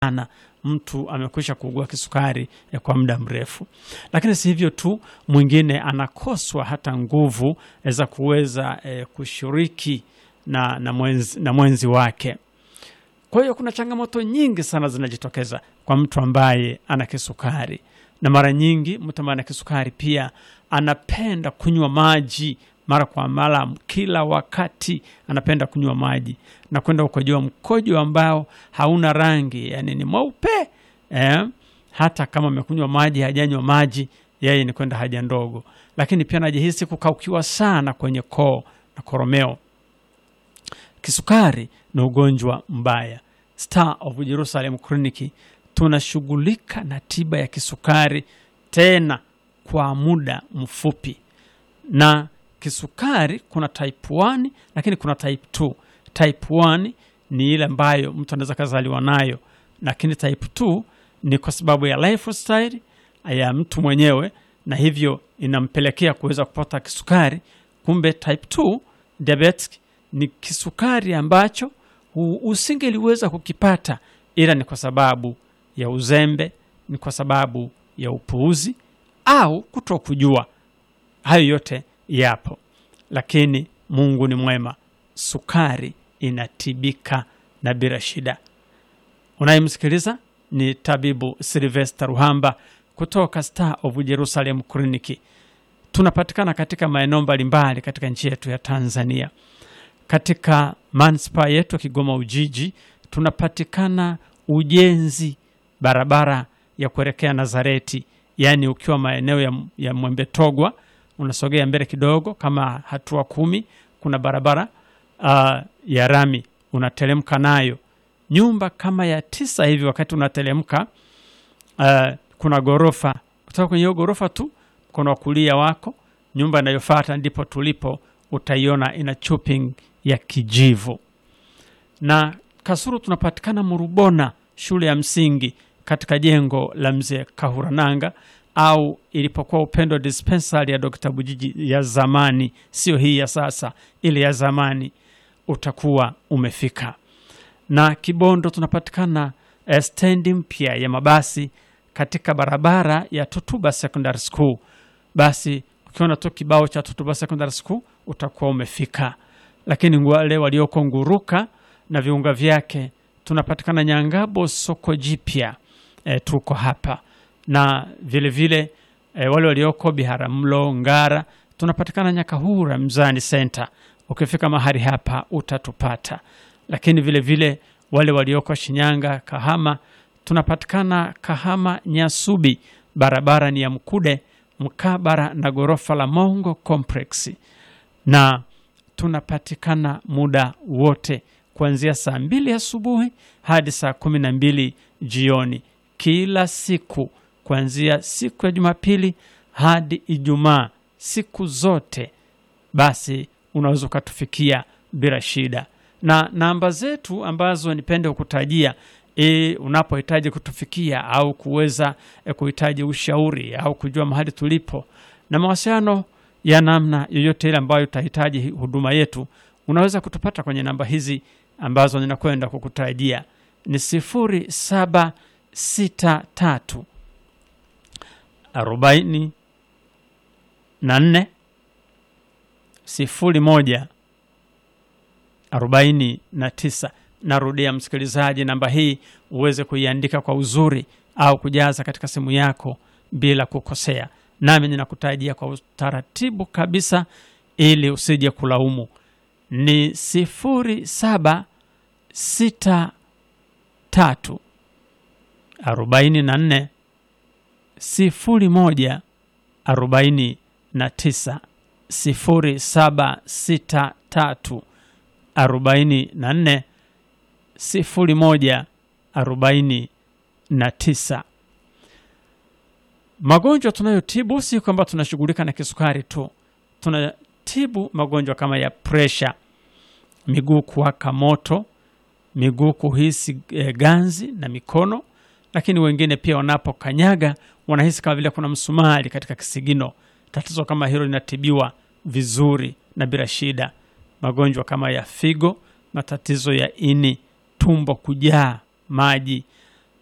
sana mtu amekwisha kuugua kisukari eh, kwa muda mrefu. Lakini si hivyo tu, mwingine anakoswa hata nguvu eh, za kuweza eh, kushiriki na, na, mwenzi, na mwenzi wake. Kwa hiyo kuna changamoto nyingi sana zinajitokeza kwa mtu ambaye ana kisukari, na mara nyingi mtu ambaye ana kisukari pia anapenda kunywa maji mara kwa mara, kila wakati anapenda kunywa maji na kwenda ukojoa mkojo ambao hauna rangi, yani ni mweupe eh. Hata kama amekunywa maji, hajanywa maji, yeye ni kwenda haja ndogo. Lakini pia anajihisi kukaukiwa sana kwenye koo na koromeo. Kisukari ni ugonjwa mbaya. Star of Jerusalem Clinic tunashughulika na tiba ya kisukari tena kwa muda mfupi. Na kisukari kuna type 1 lakini kuna type 2. Type 1 ni ile ambayo mtu anaweza kazaliwa nayo, lakini type 2 ni kwa sababu ya lifestyle ya mtu mwenyewe, na hivyo inampelekea kuweza kupata kisukari. Kumbe type 2 diabetic ni kisukari ambacho usingeliweza kukipata, ila ni kwa sababu ya uzembe, ni kwa sababu ya upuuzi au kutokujua. Hayo yote yapo, lakini Mungu ni mwema, sukari inatibika na bila shida. Unayemsikiliza ni tabibu Silvester Ruhamba kutoka Star of Jerusalem Clinic. Tunapatikana katika maeneo mbalimbali katika nchi yetu ya Tanzania. Katika manispaa yetu ya Kigoma Ujiji tunapatikana ujenzi barabara ya kuelekea Nazareti, yaani ukiwa maeneo ya, ya Mwembe Togwa unasogea mbele kidogo kama hatua kumi, kuna barabara uh, ya rami unateremka nayo nyumba kama ya tisa hivi. Wakati unateremka uh, kuna ghorofa, kutoka kwenye hiyo ghorofa tu mkono wa kulia wako, nyumba inayofuata ndipo tulipo, utaiona ina chopping ya kijivu. Na Kasuru tunapatikana Murubona, shule ya msingi katika jengo la mzee Kahurananga au ilipokuwa Upendo dispensary ya Dr. Bujiji ya zamani, sio hii ya sasa, ile ya zamani, utakuwa umefika. Na Kibondo tunapatikana eh, stendi mpya ya mabasi katika barabara ya Tutuba Secondary School. Basi ukiona tu kibao cha Tutuba Secondary School utakuwa umefika. Lakini wale walioko Nguruka na viunga vyake tunapatikana Nyangabo soko jipya, eh, tuko hapa na vile vile e, wale walioko Biharamulo, Ngara tunapatikana Nyakahura Mzani Center. Ukifika mahali hapa utatupata, lakini vile vile wale walioko Shinyanga, Kahama tunapatikana Kahama Nyasubi, barabara ni ya Mkude mkabara na ghorofa la Mongo Complex, na tunapatikana muda wote kuanzia saa mbili asubuhi hadi saa kumi na mbili jioni kila siku kuanzia siku ya Jumapili hadi Ijumaa, siku zote. Basi unaweza ukatufikia bila shida, na namba zetu ambazo nipende kukutajia e, unapohitaji kutufikia au kuweza e, kuhitaji ushauri au kujua mahali tulipo na mawasiliano ya namna yoyote ile ambayo utahitaji huduma yetu, unaweza kutupata kwenye namba hizi ambazo ninakwenda kukutajia ni sifuri saba sita tatu arobaini na nne sifuri moja arobaini na tisa. Narudia msikilizaji, namba hii uweze kuiandika kwa uzuri au kujaza katika simu yako bila kukosea, nami ninakutajia kwa utaratibu kabisa ili usije kulaumu. Ni sifuri saba sita tatu arobaini na nne sifuri moja arobaini na tisa sifuri saba sita tatu arobaini na nne sifuri moja arobaini na tisa. Magonjwa tunayotibu si kwamba tunashughulika na kisukari tu, tunatibu magonjwa kama ya presha, miguu kuwaka moto, miguu kuhisi e, ganzi na mikono lakini wengine pia wanapokanyaga wanahisi kama vile kuna msumari katika kisigino. Tatizo kama hilo linatibiwa vizuri na bila shida. Magonjwa kama ya figo, matatizo ya ini, tumbo kujaa maji